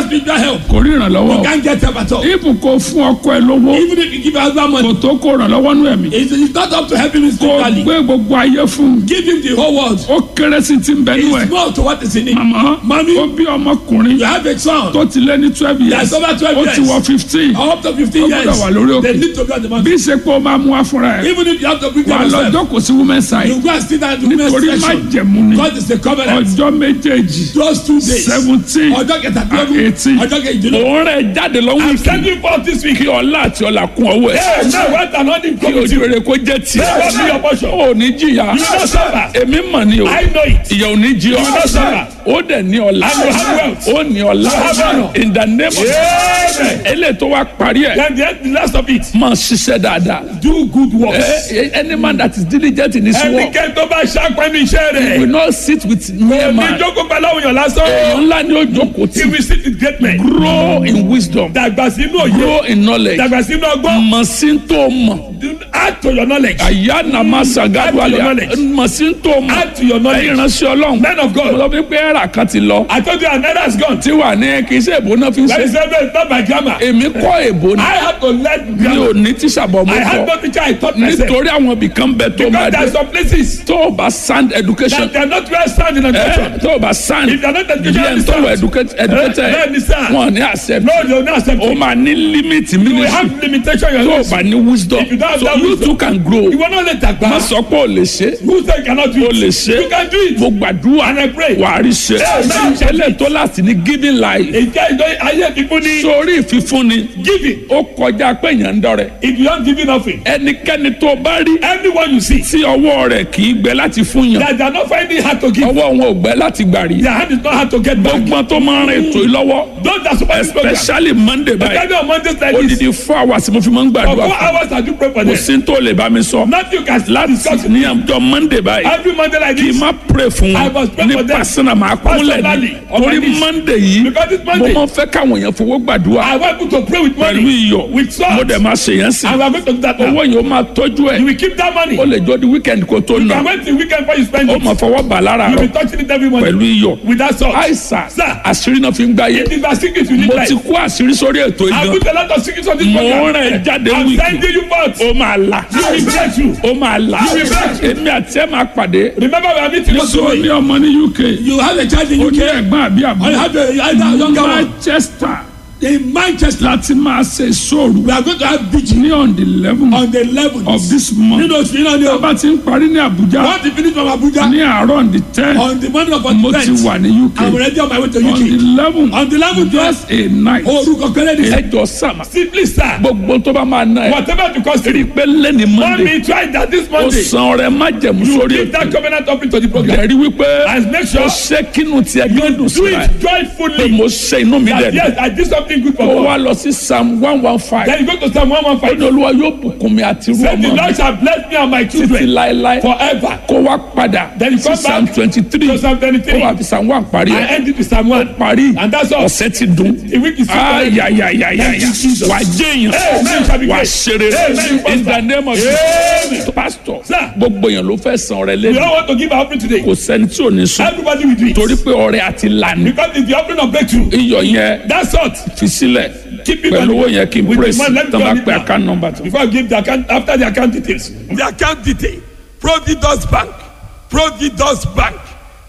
spiritual help, kò rí ìrànlọ́wọ́ you can't get help at all. ibù kò fún ọkọ ẹ lówó Even if you give your husband money, kò tó kó ìrànlọ́wọ́ nú ẹ̀mí it's, it's not up to helping him kò spiritually. gbé gbogbo ayé fún un Give him the whole world. ó kéré sí ti ń bẹ nú ẹ It's more to what is in him. màmá Mami. ó bí ọmọkùnrin You have a son. tó ti lé ní twelve years Yes, over 12 ó ti years. wọ fifteen Up to 15 Ó years. gbọ́dọ̀ wà lórí òkè. They need to be on the bí mountain. ṣe pé ó máa mú wá fúnra ẹ Even if you have to bring wà them lọ yourself, jókòó sí women side you go and sit down in the nítorí women's má section. jẹ̀mú ni God is the covenant. ọjọ́ méjèèjì Those two days. seventeen Ọjọ́ kẹtàdínlógún. eighteen Ọjọ́ kejìdínlógún. òun rẹ̀ jáde lọ́wọ́ I'm ìkí sending forth this week. kí ọlá àti ọlà kún ọwọ́ ẹ̀ Hey, now what an only kí come with ojú you. rere kó jẹ́ tiẹ̀ Hey, what be your portion? ó ní jìyà You will not suffer. èmi mọ̀ ni o I know it. ìyà ò ní jí ọ will not suffer. ó dẹ̀ ní ọlá And you have wealth. ó ní ọlá have honor. in the name of Amen. eléyìí tó wá parí ẹ̀ Then the, the last of it. máa ṣiṣẹ́ dáadáa Do good works. Eh, eh, any man that is diligent in his work Ẹnikẹ́ni tó bá ṣàpẹ́nu iṣẹ́ will rẹ̀. not sit with mere Ní man jókòó pẹ̀lú àwọn èèyàn lásán. èèyàn ńlá ni ó jókòó He tí will sit with great men. grow in wisdom Dàgbà sínú òye. grow in knowledge Dàgbà sínú ọgbọ́n. mọ̀ sí tó mọ̀ Do- Add to your knowledge. àyà nàmá sàgádùn Add to your àlẹ́ knowledge. mọ̀ sí tó mọ̀ Add to your knowledge. ẹ̀yin ránṣẹ́ ọlọ́run Men of mo God. lọ fi pé ẹ̀rà kan ti lọ I told you another has gone. tí wà ní kì í ṣe èbó náà fi ń That ṣe is evidence not by grammar. èmi kọ́ èbó ni I had to learn mi grammar. ò ní tíṣà bọ̀ mo I had kọ́ no teacher I taught myself. nítorí àwọn ibìkan bẹ tó máa Because there dé are some places tó o bá sound education that they are not well sound in ẹ education. tó o bá sound If they are not bí educationally ẹni tó wọ sound, educated Eh, bẹ́ẹ̀ ni sir. wọn ní accept No, they will not accept o it. máa ní limit You will ministry have limitation in tó your o life. bá ní wisdom If you don't have so that you wisdom, too can grow You will not let that má go. sọ pé o lè ṣe Who say you cannot do o it? lè ṣe You can do it. mo gbàdúrà And I pray. wà á rí ṣe Amen. ẹlẹ́ tó láti ní giving life Ìjẹ́ ìjọ ayé fífún ní sórí ìfífúnni giving. ó kọjá pé èèyàn ń dọrẹ If you don't give nothing, ẹnikẹ́ni tó bá rí everyone you see tí ọwọ́ rẹ̀ kì í gbẹ láti fún yàn that they are not finding hard to give. ọwọ́ wọn ò gbẹ láti gbà rí Their hand is not hard to get back. gbọ́n tó máa ń rìn ètò yìí lọ́wọ́ Those that support this program. especially monday báyìí Especially on Mondays like this. odidi four hours mo fi máa ń For gbàdúrà four fún hours I do pray for kò them. sí tó lè bá mi sọ Nothing you can láti discuss with ní me. ọjọ́ monday báyìí Every Monday like kì í this. má pray fún I wọn must pray ní for them. pásánà máa kúnlẹ̀ ní Personally, on my torí knees. monday yìí Because it's mo Monday. máa ń fẹ́ káwọn èèyàn fowó gbàdúrà I want you to pray with pẹ̀lú money. iyọ̀ With salt. mo dẹ̀ máa ṣe yẹn sí And we are going to do that owó now. yìí ó máa tọ́jú ẹ̀ You will keep that money. ó lè jọ di weekend kó tó You nà can wait till weekend before you spend ó it. máa fọwọ́ bà lára You rọ will be touching it every pẹ̀lú morning. iyọ̀ With that salt. àìsàn Sir. àṣírí náà fi ń gbáyé It is a secret you need mo life. ti kó àṣírí sórí ètò I ìgbà put a lot of secrets on this mo program. rìn jáde I'm wíìkì sending you forth. ó máa là You will break you. ó máa là You will break you. èmi àti ẹ máa pàdé Remember we are meeting mo this sọ ní week. ọmọ ní uk You have a child in ó ní UK. ẹ̀gbọ́n àbí I àbúrò have a, I have a younger one. manchester In Manchester, láti máa ṣe sóòrù we are going to have vigil ní on the eleven on the 11th. of this month Nínú oṣù yìí náà ni tó o. bá ti ń parí ní abuja Once you finish from Abuja, ní àárọ̀ on the ten on the morning of mo ti 49th, wà ní uk I'm already on my way to on the UK. eleven On the 11th, just a night orúkọ kẹlẹ́ ni. ẹjọ sàmà Simply sir, gbogbo tó bá máa ná ẹ whatever the cost rí i you, pé lẹ́ni monday mommy try that this ó Monday. san ọrẹ májẹ̀mú You sórí give that ètò covenant up into the program. ẹ̀rí wípé And make ó sure ṣe kínú tiẹ̀ gbẹ́dùn do síra ẹ̀ it pé joyfully. mo ṣe inú mi That dẹ̀ yes, I did something good for ó wá God. lọ sí psalm one one five Then you go to Psalm ó ní 115. olúwa yóò bùkún mi àti irú Say the ọmọ mi Lord shall bless me and my títí children láéláé forever. kó wá padà Then you sí come psalm back twenty three to Psalm 23. ó wà fi psalm one parí I ẹ̀ end it with Psalm 1. parí And that's all. ọ̀sẹ̀ ti dùn The week is finished. ayayayaya Thank you, Jesus. wà á jẹ́yàn Amen. Shall be wà á great. ṣeré Amen. in the name of Amen. Jesus pastor Sir. gbogbo yẹn ló fẹ́ san ọrẹ We lẹ́nu don't want to give our offering today. kò sẹ́ni tí ò ní sùn Everybody will do it. torí pé ọrẹ àti lànà Because it's the offering of breakthrough. iyọ̀ yẹn That's all. fi sílẹ̀ Keep it pẹ̀lú on- owó yẹn kí n with the praise man, let me tán bá go on it pẹ́ now. account number tó. Before I give the account, after the account details. The account detail. Providus Bank. Providus Bank.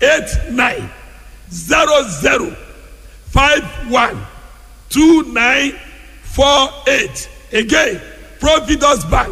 8900512948. Again, Providus Bank.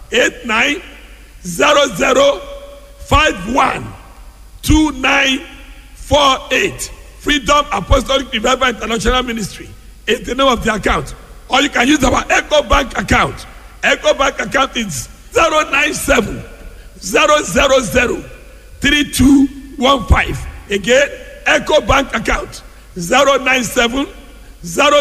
8900512948. Freedom Apostolic Revival International Ministry is the name of the account. Or you can use our Echo Bank account. Echo Bank account is 097 000 3215. Again, Echo Bank account 097 000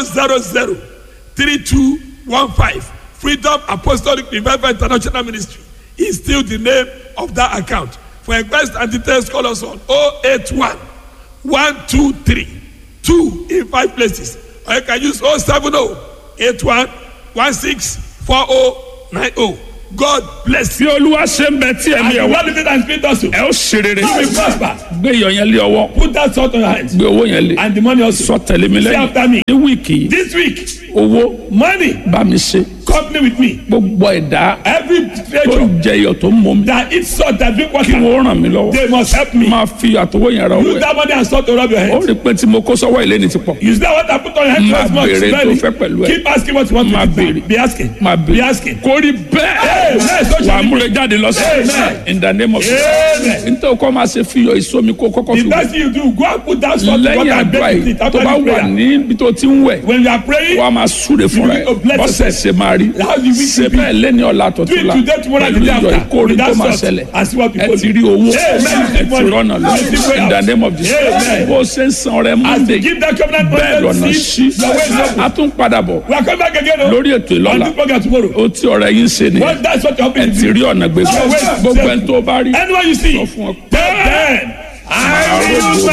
3215. Freedom Apostolic Revival International Ministry is still the name of that account. For request and details, call us on 081 123 2 in five places. Or you can use 070 81 16 4090. God bless tí you. olúwa ṣe ń bẹ tí And ẹ̀mí the ẹ̀ wá Lord living and spirit also. ẹ ó ṣe rere You will prosper. gbé iyọ̀ yẹn lé ọwọ́ Put that salt on your hands. gbé owó yẹn lé And the money also. sọ tẹ̀lé mi Say after me. lẹ́yìn ní wíìkì yìí This week, owó money, bá mi ṣe company with me. gbogbo ẹ̀dá Every tó creature ń jẹ iyọ̀ tó ń mọ mi that eats salt that drink kí water, wọ́n ràn mí lọ́wọ́ they must help me. máa fi àtọwọ́ yẹn ra owó Use ẹ̀ that money and salt to rub your ó hands. rí i pé tí mo kó sọ́wọ́ ilé ni ti pọ̀ Use that water put on your hands Máa once more. béèrè tó fẹ́ pẹ̀lú ẹ̀. Keep asking what you want Máa to béèrè. do. Be asking. máa Be bèrè asking. kó rí bẹ́ẹ̀ Amen. So wà á shall it be. múre jáde lọ́sẹ̀ Amen. in the name of Amen. nítorí kọ́ máa ṣe fi iyọ̀ ìsomi kó kọ́kọ́ The fi best thing you do, go and put that salt in lẹ́yìn water and àdúrà bake with yìí it tó after bá the wà prayer. níbi tó ti ń wẹ̀ When you are praying, wọ́n á máa súre fúnra ẹ̀ You will bless bọ́sẹ̀ ṣe máa rí How the week ṣe will be. bẹ́ẹ̀ lẹ́ni ọ̀la do tọ̀tún it la today, tomorrow, and pẹ̀lú the day iyọ̀ after. ìkórè With tó that máa salt ṣẹlẹ̀ and see what ẹ people ti do. rí owó Amen. ẹ ti rọ́nà lọ Amen. in the name of Jesus Amen. bó ṣe ń san ọrẹ As Monday you give that covenant bẹ́ẹ̀ lọ́nà money, sí see, your way is open. a tún padà bọ̀ We are coming back again. oh. lórí ètò On ìlọ́la this program tomorrow. ó tí ọ̀rẹ́ yín ṣe nìyẹn What that's what you're ẹ hoping ti to rí do. ọ̀nà gbèsè Your way is gbogbo open. ẹni tó bá rí Anyone you see, sọ fún ọ tell them, I will